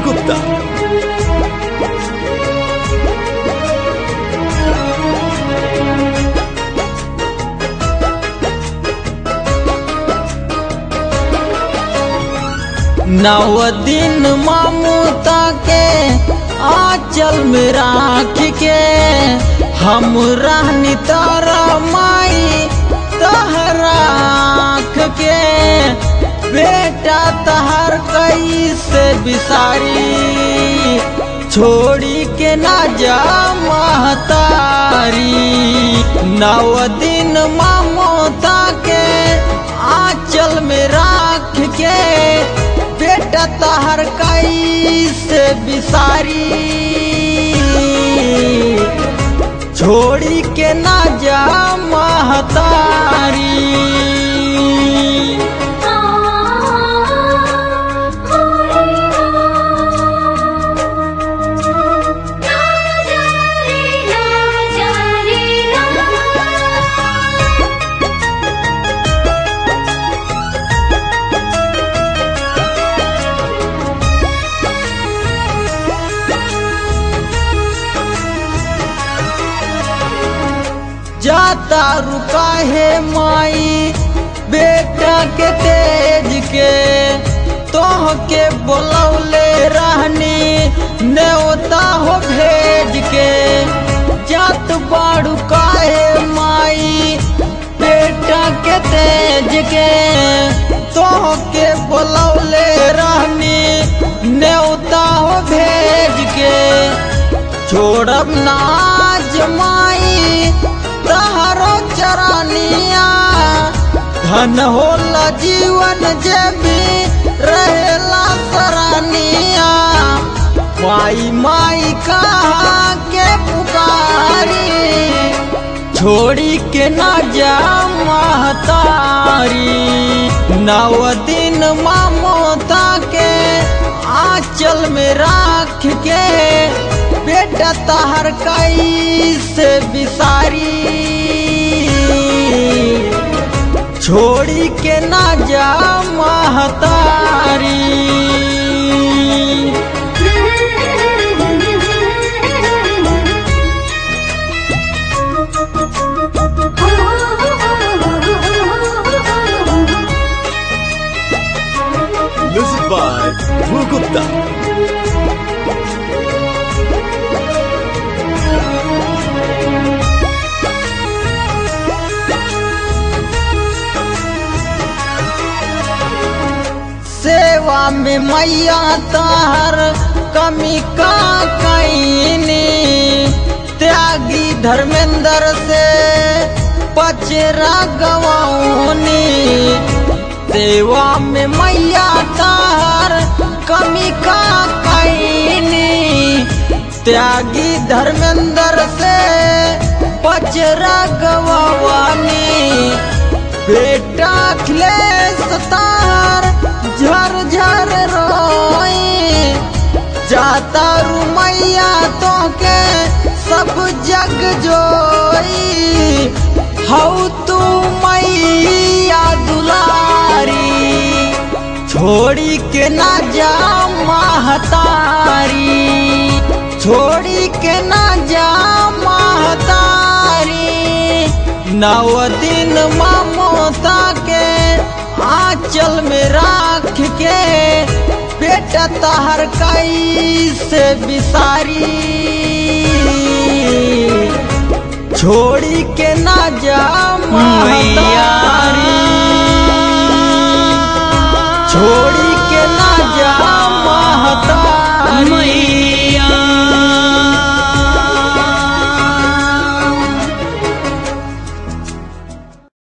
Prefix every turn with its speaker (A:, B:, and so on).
A: Gupta.
B: नव दिन ममता के आंचल में राख के हम रहनी तारा माई तहरा आँख के बेटा तहर कैसे बिसारी छोड़ी के ना जा महतारी नव दिन ममता के आंचल में राख के बेटा तहर कैसे बिसारी छोड़ी के ना जा महतारी जाता रुका है माई बेटा के तेज के तोह के बोलौले रहनी न्योता हो भेज के जात बाड़ू काहे माई बेटा के तेज के तोह के बोलौले रहनी न्योता हो भेज के छोड़ब नाज माई तहरो चरानिया धन होला जीवन जे भी रहेला सरानिया माई माई कहा के पुकारी छोड़ी के ना जा महतारी नव दिन ममता के आंचल में राख के बेटा तहर कैसे बिसारी छोड़ी के ना जा महतारी
A: Music by Dhruv Gupta.
B: सेवा में मैया तार कमी का कैनी त्यागी धर्मेंद्र से पचरा गवाऊनी सेवा में मैया तार कमी का कैनी त्यागी धर्मेंद्र से पचरा गवानी बेटा अखिलेश तार झर झर रोई जाता रुमैया तो के सब जग जोई हऊ तू मैया दुलारी छोड़ी के ना जा महतारी छोड़ी के ना जा महतारी नव दिन ममता के आंचल में राख के बेटा तहर कैसे बिसारी छोड़ी के ना जा महतारी छोड़ी के ना जा महतारी